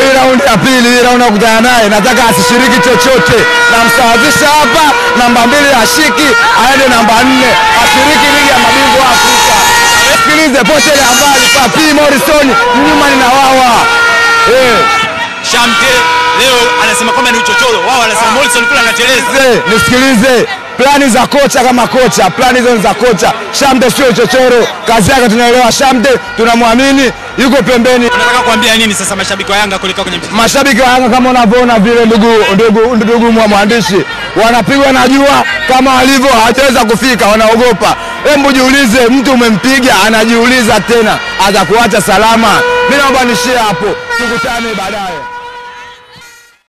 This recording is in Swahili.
hii raundi ya pili, hii raundi ya kukutana naye, nataka asishiriki chochote, namsawazisha hapa, namba mbili ashiki, aende namba nne, ashiriki ligi ya mabingwa Afrika. Sikilize pote ile habari Papi Morrison nyuma ni na wawa eh. Shamte leo anasema kwamba ni uchochoro, wao wanasema Morrison kule anateleza. Nisikilize, nisikilize plani za kocha kama kocha, plani hizo ni za kocha. Shamte sio chochoro, kazi yake tunaelewa. Shamte tunamwamini, yuko pembeni. Unataka kuambia nini sasa mashabiki wa Yanga kuelekea kwenye mchezo? Mashabiki wa Yanga kama unavyoona vile, ndugu ndugu ndugu mwa mwandishi, wanapigwa na jua kama walivyo, hawajaweza kufika, wanaogopa. Hebu jiulize, mtu umempiga anajiuliza tena atakuacha salama. Mimi naomba nishie hapo, tukutane baadaye.